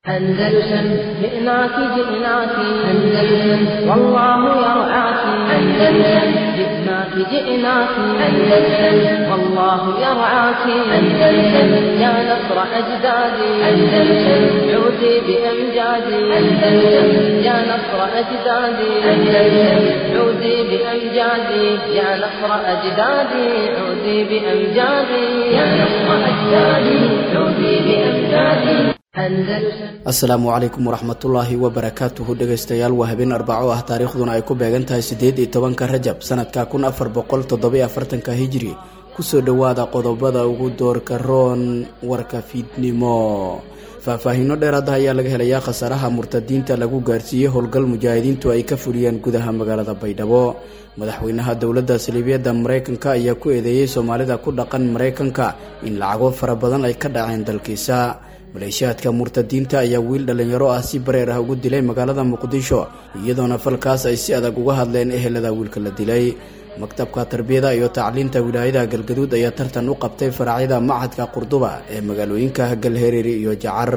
أندلسن جئناك جئناك أندلسن والله يرعاك أندلسن جئناك جئناك أندلسن والله يرعاك أندلسن يا نصر أجدادي أندلسن عودي بأمجادي أندلسن يا نصر أجدادي أندلسن عودي بأمجادي يا نصر أجدادي عودي بأمجادي يا نصر أجدادي عودي بأمجادي asalaamu calaykum waraxmatullaahi wabarakaatuhu dhegaystayaal waa habeen arbaco ah taariikhduna ay ku beegan tahay siddeed iyo tobanka rajab sanadka kun afar boqol toddobiyo afartanka hijri kusoo dhowaada qodobada ugu doorka roon warka fiidnimo faahfaahiino dheeraada ayaa laga helayaa khasaaraha murtadiinta lagu gaarsiiyey howlgal mujaahidiintu ay ka fuliyeen gudaha magaalada baydhabo madaxweynaha dowladda saliibiyadda maraykanka ayaa ku eedeeyey soomaalida ku dhaqan maraykanka in lacago fara badan ay ka dhaceen dalkiisa maleeshiyaadka murtadiinta ayaa wiil dhallinyaro ah si bareer ah ugu dilay magaalada muqdisho iyadoona falkaas ay si adag uga hadleen ehelada wiilka la dilay maktabka tarbiyada iyo tacliinta wilaayada galgaduud ayaa tartan u qabtay faraacyada machadka qurduba ee magaalooyinka galhareeri iyo jacar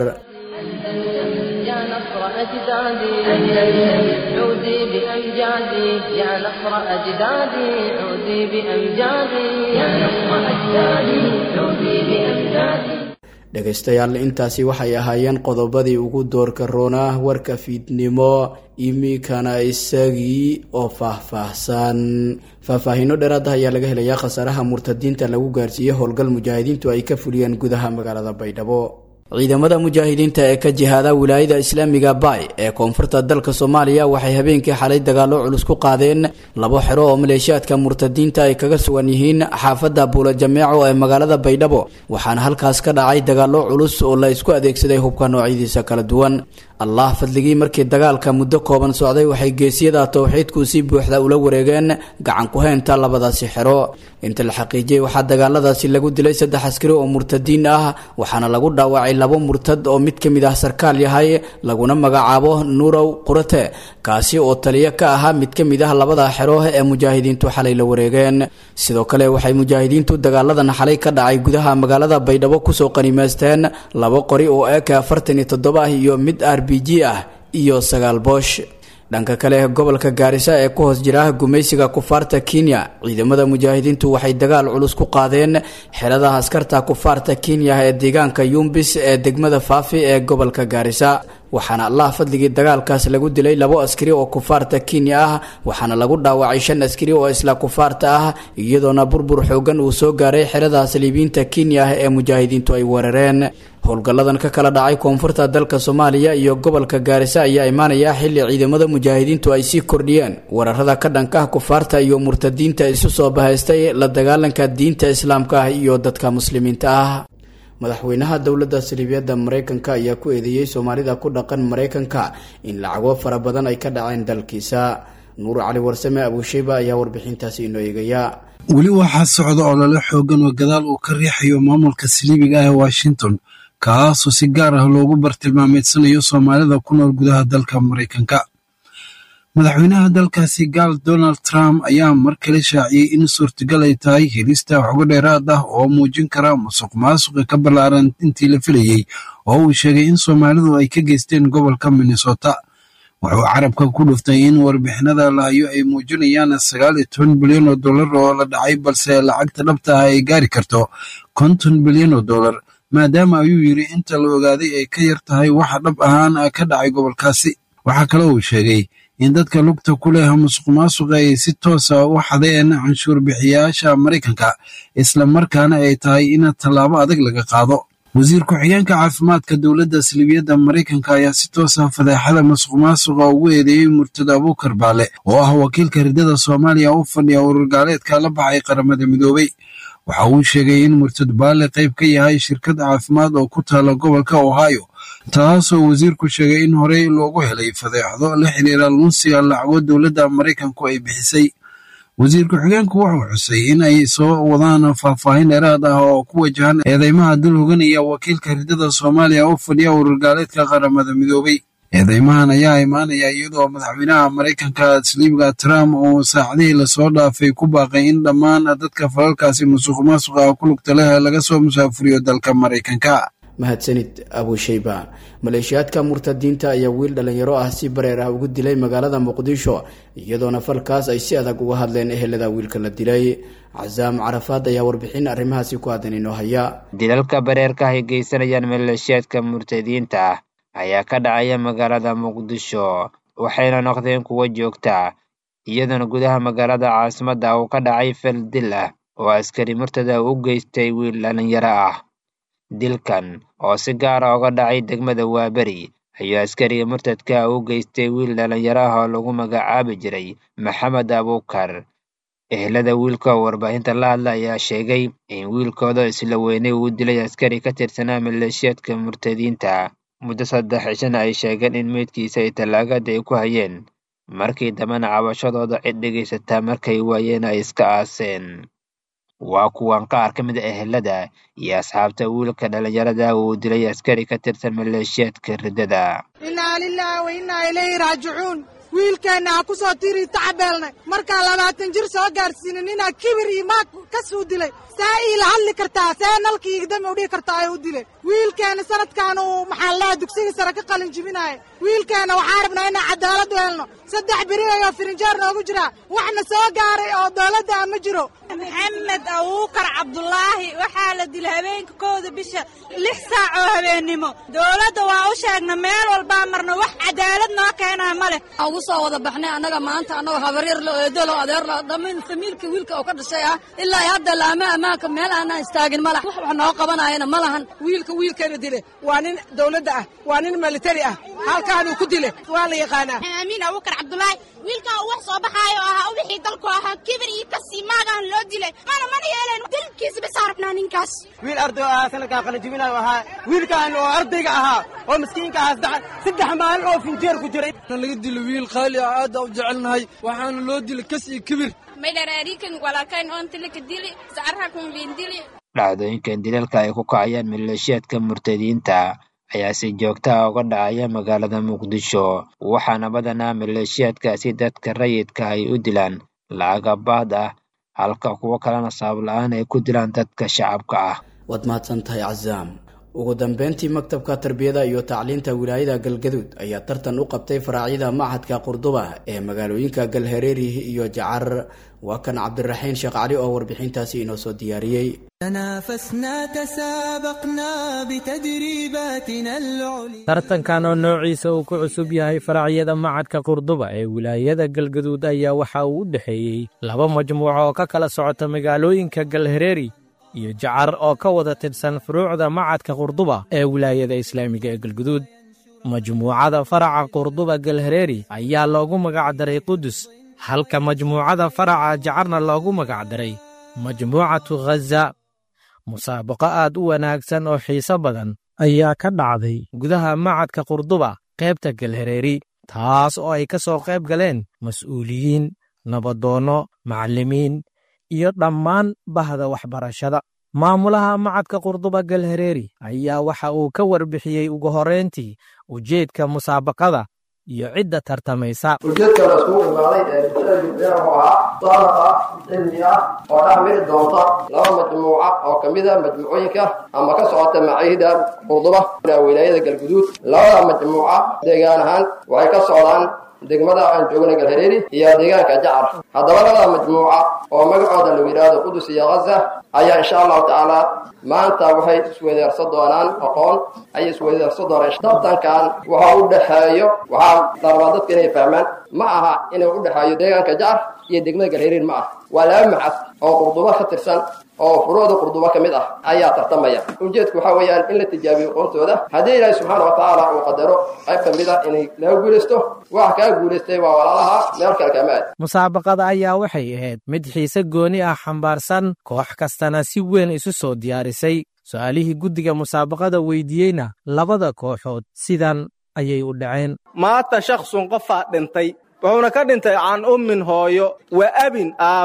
يا نصر أجدادي أندلسن عودي بأمجادي يا نصر أجدادي عودي بأمجادي يا نصر أجدادي عودي بأمجادي dhegaystayaal intaasi waxay ahaayeen qodobadii ugu doorka roonah warka fiidnimo iminkana isagii oo faahfaahsan faahfaahiino dheeraada ayaa laga helayaa khasaaraha murtadiinta lagu gaarsiiyey howlgal mujaahidiintu ay ka fuliyeen gudaha magaalada baydhabo ciidamada mujaahidiinta ee ka jihaada wilaayada islaamiga bay ee koonfurta dalka soomaaliya waxay habeenkii xalay dagaalo culus ku qaadeen labo xero oo maleeshiyaadka murtadiinta ay kaga sugan yihiin xaafadda buula jameeco ee magaalada baydhabo waxaana halkaas ka dhacay dagaalo culus oo la isku adeegsaday hubka noocyadiisa kala duwan allah fadligii markii dagaalka muddo kooban socday waxay geesiyada towxiidku si buuxda ula wareegeen gacan ku haynta labadaasi xero inta la xaqiijiyey waxaa dagaaladaasi lagu dilay saddex askari oo murtadiin ah waxaana lagu dhaawacay labo murtad oo mid ka mid ah sarkaal yahay laguna magacaabo nuurow qurate kaasi oo taliyo ka ahaa mid ka mid ah labada xero ee mujaahidiintu xalay la wareegeen sidoo kale waxay mujaahidiintu dagaaladan xalay ka dhacay gudaha magaalada baydhabo kusoo qanimaysteen labo qori oo eka afartan iyo toddoba ah iyo mid r b g ah iyo sagaal boosh dhanka kale gobolka gaarisa ee ku hoos jira gumaysiga kufaarta kenya ciidamada mujaahidiintu waxay dagaal culus ku qaadeen xeradaha askarta kufaarta kenya ee deegaanka yumbis ee degmada faafi ee gobolka gaarisa waxaana allah fadligii dagaalkaas lagu dilay labo askari oo kufaarta kenya ah waxaana lagu dhaawacay shan askari oo isla kufaarta ah iyadoona burbur xoogan uu soo gaaray xerada saliibiyiinta kenya ee mujaahidiintu ay weerareen howlgalladan ka kala dhacay koonfurta dalka soomaaliya iyo gobolka gaarisa ayaa imaanaya xilli ciidamada mujaahidiintu ay sii kordhiyeen weerarada ka dhanka ah kufaarta iyo murtadiinta isu soo bahaystay la dagaalanka diinta islaamka ah iyo dadka muslimiinta ah madaxweynaha dowladda saliibiyadda maraykanka ayaa ku eedeeyey soomaalida ku dhaqan maraykanka in lacago fara badan ay ka dhaceen dalkiisa nuur cali warsame abuusheyba ayaa warbixintaasi inoo eegaya weli waxaa socda olole xoogan oo gadaal uu ka riixayo maamulka saliibiga ah ee washington kaasoo si gaar ah loogu bartilmaameedsanayo soomaalida ku nool gudaha dalka maraykanka madaxweynaha dalkaasi gaal donald trump ayaa mar kale shaaciyey in suurtagal ay tahay helista xogo dheeraad ah oo muujin kara musuq maasuqa ka ballaaran intii la filayey oo uu sheegay in soomaalidu ay ka geysteen gobolka minnesota wuxuu carabka ku dhuftay in warbixinada lahayo ay muujinayaan sagaal iyo toban bilyan oo dollar oo la dhacay balse lacagta dhabta ah ay gaari karto konton bilyan oo dollar maadaama ayuu yidhi inta la ogaaday ay ka yar tahay waxa dhab ahaan ka dhacay gobolkaasi waxaa kale uu sheegay in dadka lugta ku leh musuq maasuqa ay si toosa u xadeen canshuur bixiyayaasha maraykanka isla markaana ay tahay in tallaabo adag laga qaado wasiir ku-xigeenka caafimaadka dowladda saliibiyadda maraykanka ayaa si toosa fadeexada musuq maasuqa ugu eedeeyey murtado abuukar baale oo ah wakiilka riddada soomaaliya u fadhiya ururgaaleedka la baxay qaramada midoobey waxa uu sheegay in murtad baale qayb ka yahay shirkad caafimaad oo ku taala gobolka ohio taasoo wasiirku sheegay in horey loogu helay fadeexdo la xiriira lunsiga lacago dowladda maraykanku ay bixisay wasiir ku-xigeenku wuxuu xusay in ay soo wadaan faahfaahin dheeraad ah oo ku wajahan eedeymaha dul hoganaya wakiilka riddada soomaaliya u fadhiya ururgaaleedka qaramada midoobey eedeymahan ayaa imaanaya iyadoo madaxweynaha maraykanka saliibga trump uu saacadihii lasoo dhaafay ku baaqay in dhammaan dadka falalkaasi musuq maasuqa ku lugta leh laga soo musaafuriyo dalka maraykanka mahadsanid abushayba maleeshiyaadka murtadiinta ayaa wiil dhalinyaro ah si bareer ah ugu dilay magaalada muqdisho iyadoona falkaas ay si adag uga hadleen ehelada wiilka la dilay casaam carafaad ayaa warbixin arrimahaasi ku aadan inoo haya dilalka bareerka ay geysanayaan maleeshiyaadka murtadiinta ah ayaa ka dhacaya magaalada muqdisho waxayna noqdeen kuwo joogta iyadoona gudaha magaalada caasimadda uu ka dhacay fal dil ah oo askari murtada u geystay wiil dhalinyaro ah dilkan oo si gaara uga dhacay degmada waaberi ayuu askariga murtadka u geystay wiil dhalinyaro ah oo lagu magacaabi jiray maxamed abuukar ehelada wiilka oo warbaahinta la hadla ayaa sheegay in wiilkooda isla weynay uu dilay askari ka tirsanaa maleeshiyaadka murtadiinta muddo saddex cishana ay sheegeen in meydkiisa ay tallaagada ay ku hayeen markii dambena cabashadooda cid dhegaysataa markay waayeen ay iska aaseen waa kuwan qaar ka mid a ehelada iyo asxaabta wiilka dhalinyarada uu dilay askari ka tirsan maleeshiyaadka riddada innaa lilaahi wa innaa ilayhi raajicuun wiilkeenna ha ku soo tirii tacabeelnay markaa labaatan jir soo gaadhsiinin inaa kibir iyo maag ka suu dilay see iila hadli kartaa see nalkii igdami u dhihi kartaa ee u dilay wiilkeenna sanadkan uu maxaa lahaa dugsigii sare ka qalin jibinaaya wiilkeenna waxaa rabnaa inaan cadaalad u helno saddex beri ayoo firinjeer noogu jiraa waxna soo gaaray oo dowladda ah ma jiro maxamed abuukar cabdulaahi waxaa la dilay habeenka kooda bisha lix saac oo habeennimo dowladda waa u sheegna meel walbaa marna wax cadaalad noo keenaa ma leh ugu soo wada baxnay annaga maanta annagoo habaryar lo eedolo adeer lo dhammayn famiilka wiilka oo ka dhashay ah ilaa hadda laama ammaanka meel aanaan istaagin ma laha wax wax noo qabanayana ma lahan wiilka wiilkeena dile waa nin dowladda ah waa nin militari ah halkaanuu ku dile waa la yaqaanaa amiin abuukar cabdulaahi wiilkaa uu wax soo baxaayo ahaa u wixii dalku ahaa kibir iyo kasii maagahan loo dilay mana mana yeeleen dilkiisa basaa rabnaa ninkaas wiil arday ahaa sanadkaan qalinjibinayo ahaa wiilkaan oo ardayga ahaa oo miskiinka ahaa saddex maalin oo finjeer ku jiray laga dilo wiil qaali ah aad u jecelnahay waxaana loo dilay kas iyo kibir dhacdooyinkan dilalka ay ku kacayaan maleeshiyaadka murtadiinta ayaa si joogta ah uga dhacaya magaalada muqdisho waxaana badanaa maleeshiyaadkaasi dadka rayidka ay u dilaan lacagabaad ah halka kuwo kalena sabab la-aan ay ku dilaan dadka shacabka ah waad mahadsan tahay casaam ugu dambeyntii maktabka tarbiyada iyo tacliinta wilaayada galgaduud ayaa tartan u qabtay faraacyada machadka qurduba ee magaalooyinka galhareeri iyo jacar waa kan cabdiraxiin sheekh cali oo warbixintaasi inoo soo diyaariyey tartankan oo noociisa uu ku cusub yahay faracyada macadka qurduba ee wilaayada galgaduud ayaa waxa uu u dhexeeyey laba majmuuco oo ka kala socota magaalooyinka galhareeri iyo jacar oo ka wada tirsan furuucda macadka qurduba ee wilaayada islaamiga ee galguduud majmuucada faraca qurduba galhareeri ayaa loogu magacdaray qudus halka majmuucada faraca jacarna loogu magacdaray majmuucatu khaza musaabaqo aad u wanaagsan oo xiiso badan ayaa ka dhacday gudaha macadka qurduba qaybta galhareeri taas oo ay ka soo qayb galeen mas'uuliyiin nabadoonno macallimiin iyo dhammaan bahda waxbarashada maamulaha macadka qurduba galhareeri ayaa waxa uu ka warbixiyey ugu horrayntii ujeedka musaabaqada iyo cidda tartamaysa ujeedka la iskugu imaaday ee bulshada gudbeer oo ahaa saadaqa cilmi ah oo dhex miri doonta laba majmuuca oo ka mid a majmuucooyinka ama ka socota maciihda qurduba wilaayada galguduud labada majmuuca deegaan ahaan waxay ka socdaan degmada aan joogna galhareeri iyo deegaanka jacar haddaba labada majmuuca oo magacooda lagu yidhaahdo qudus iyo khaza ayaa insha allahu tacaala maanta waxay isweydaarsan doonaan aqoon ayay isweydaarsan doonaan tartankan waxa u dhexeeyo waxaa la rabaa dadka inay fahmaan ma aha inuu u dhexeeyo deegaanka jacar iyo degmada galhareeri ma ah waa laba maxad oo qurdubo ka tirsan oo furuucda qurdubo ka mid ah ayaa tartamaya ujeedku waxaa weeyaan in la tijaabiyo aqoontooda haddii ilaahi subxaana watacaala uu qadaro qayb ka mid ah inay laga guulaysto waxa kaa guulaystay waa walaalaha meel kale kama aad musaabaqada ayaa waxay ahayd mid xiise gooni ah xambaarsan koox kastana si weyn isu soo diyaarisay su-aalihii guddiga musaabaqada weydiiyeyna labada kooxood sidan ayay u dhaceen maanta shaksun qofaa dhintay wuxuuna ka dhintay can ummin hooyo wa abin aabbe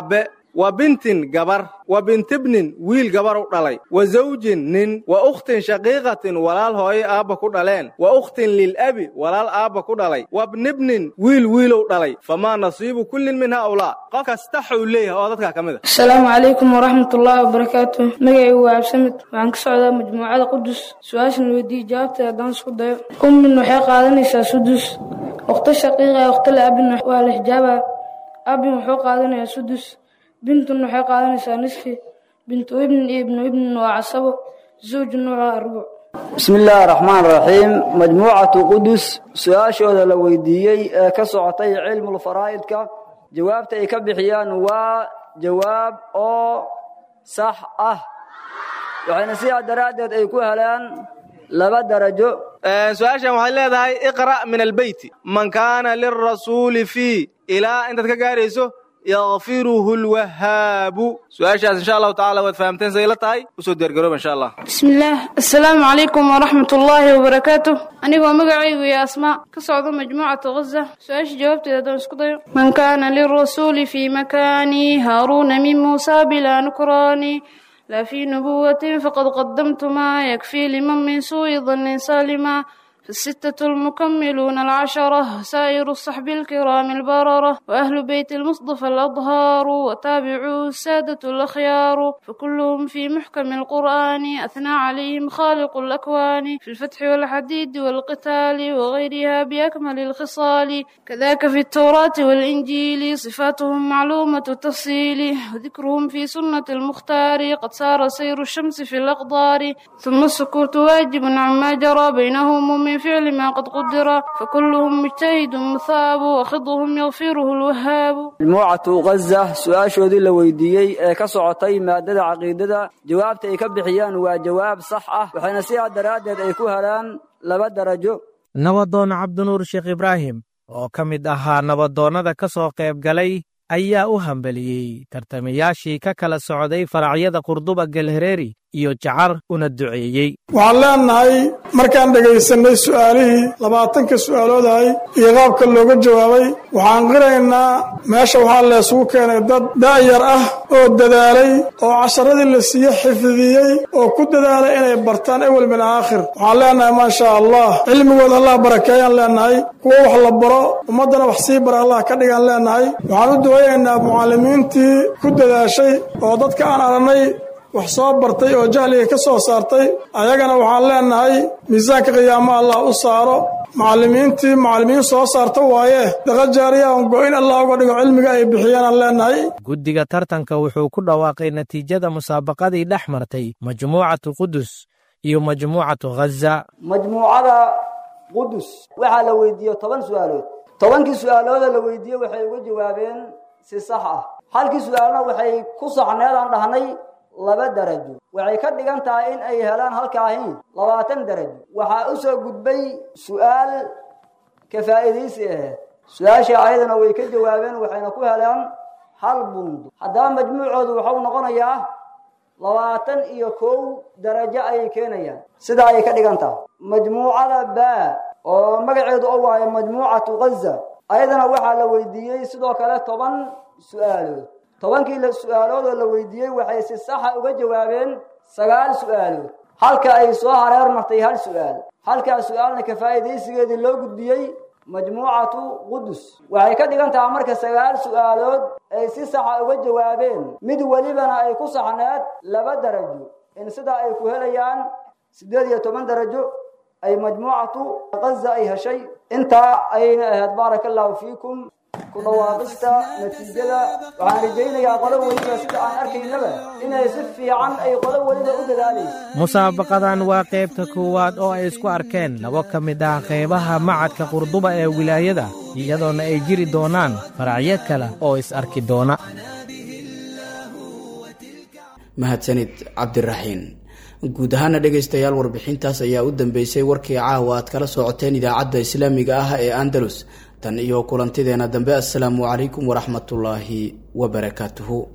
wa bintin gabar wa bintibnin wiil gabar u dhalay wa zawjin nin wa ukhtin shaqiiqatin walaal hooyo aabba ku dhaleen wa ukhtin lilabi walaal aabba ku dhalay wa bnibnin wiil wiilow dhalay famaa nasiibu kullin min haulaa qof kasta xuu leeyahay oo dadkaa ka mid a asalaamu calaykum waraxmatullaahi wabarakaatu magacaygu waa absamid waxaan ka socdaa majmuucada qudus su-aashan weydiiye jawaabteeda haddaan isku dayo ummin waxay qaadanaysaa sudus ukhto shaqiiqa ee ukhto la-abin waa la xijaabaa abin wuxuu qaadanayaa sudus bintun waxay qaadanaysaa nisfi bintu ibnin iyo ibnu ibnin waa casabo zawjun waa rubuc bismi illaahi raxmaan raxiim majmuucatu qudus su-aashooda la weydiiyey ee ka socotay cilmulfaraa'idka jawaabta ay ka bixiyaan waa jawaab oo sax ah waxayna sidaa daraaddeed ay ku helaan laba darajo su-aashan waxay leedahay iqra' min albeyti man kaana lirasuuli fii ilaa intaad ka gaarayso yakfiruhu lwahaabu su-aashaas insha allahu tacala waad fahamteen say la tahay usoo diyaargarooba insha allah bismillaah assalaamu calaykum waraxmat ullaahi wabarakaatu anigoo magacaygu iyo asmaa ka socdo majmuucatu ghaza su-aasha jawaabteeda haddaan isku dayo man kaana lirasuuli fii makaani haaruuna min muusa bilaa nukraani لا في نبوة فقد قدمت ما يكفي لمن من سوء ظن سالما فالستة المكملون العشرة سائر الصحب الكرام البررة وأهل بيت المصطفى الأطهار وتابعوا السادة الأخيار فكلهم في محكم القرآن أثنى عليهم خالق الأكوان في الفتح والحديد والقتال وغيرها بأكمل الخصال كذاك في التوراة والإنجيل صفاتهم معلومة التفصيل وذكرهم في سنة المختار قد سار سير الشمس في الأقدار ثم السكوت واجب عما جرى بينهم من فعل ما قد قدر فكلهم مجتهد مثاب وخضهم يغفره الوهاب majmuucatu ghaza su-aashoodii la weydiiyey ee ka socotay maadada caqiidada jawaabta ay ka bixiyaan waa jawaab sax ah waxayna sidaa daraaddeed ay ku helaan laba darajo nabadoon cabdinuur sheekh ibraahim oo ka mid ahaa nabadoonnada ka soo qayb galay ayaa u hambeliyey tartamayaashii ka kala socday faracyada qurduba galhareeri iyo jacar una duceeyey waxaan leenahay markaan dhegaysanay su'aalihii labaatanka su'aaloodahay iyo qaabka looga jawaabay waxaan qiraynaa meesha waxaa leesugu keenay dad da'yar ah oo dadaalay oo casharadii la siiye xifdiyey oo ku dadaalay inay bartaan ewel min aakhir waxaan leenahay maasha allah cilmigooda allah barakeeyaan leenahay kuwo wax la baro ummaddana wax sii bara allah ka dhigaan leenahay waxaan u ducaynaynaa mucallimiintii ku dadaashay oo dadka aan aragnay wax soo bartay oo jahliga ka soo saartay ayagana waxaan leenahay miisaanka qiyaamo allah u saaro macallimiintii macallimiin soo saarta waaye daqa jaariya on go-in allah uga dhigo cilmiga ay bixiyeenaan leenahay guddiga tartanka wuxuu ku dhawaaqay natiijada musaabaqadii dhex martay majmuucatu qudus iyo majmuucatu ghaza majmuucada qudus waxaa la weydiiyey toban su'aalood tobankii su'aalooda la weydiiyey waxay uga jawaabeen si sax ah halkii su'aalna waxay ku saxneed aan dhahnay laba darajo waxay ka dhigan tahay in ay helaan halkaahin labaatan darajo waxaa u soo gudbay su'aal ka faa'iidaysi aheed su-aashii ayadana way ka jawaabeen waxayna ku heleen hal bundo haddaba majmuucoodu waxau noqonayaa labaatan iyo kow darajo ayay keenayaan sidaa ayay ka dhigan tahay majmuucada baa oo magaceedu oo waayo majmuucatu ghaza ayadana waxaa la weydiiyey sidoo kale toban su'aalood tobankii su-aaloodoo la weydiiyey waxay si saxa uga jawaabeen sagaal su'aalood halka ay soo hareer martay hal su'aal halkaa su-aalna ka faa'iidaysigeedii loo gudbiyey majmuucatu qudus waxay ka dhigan tahay marka sagaal su'aalood ay si saxa uga jawaabeen mid welibana ay ku saxneed laba darajo in sidaa ay ku helayaan siddeed iyo toban darajo ay majmuucatu ghaza ay heshay intaa ayayna ahayd baaraka allahu fiikum ku dhawaaqista natiijada waxaan rajaynayaa qolo weliba sida aan arkaynaba inay si fiican ay qolo weliba u dadaalayso musaabaqadan waa qaybta koowaad oo ay isku arkeen labo ka mid ah qaybaha macadka qurduba ee wilaayada iyadoona ay jiri doonaan faracyo kale oo is arki doona mahadsanid cabdiraxiin guud ahaana dhegaystayaal warbixintaas ayaa u dambeysay warkii caawa aad kala socoteen idaacadda islaamiga ah ee andalus tan iyo kulantideena dambe assalaamu calaykum waraxmatullaahi wabarakaatuhu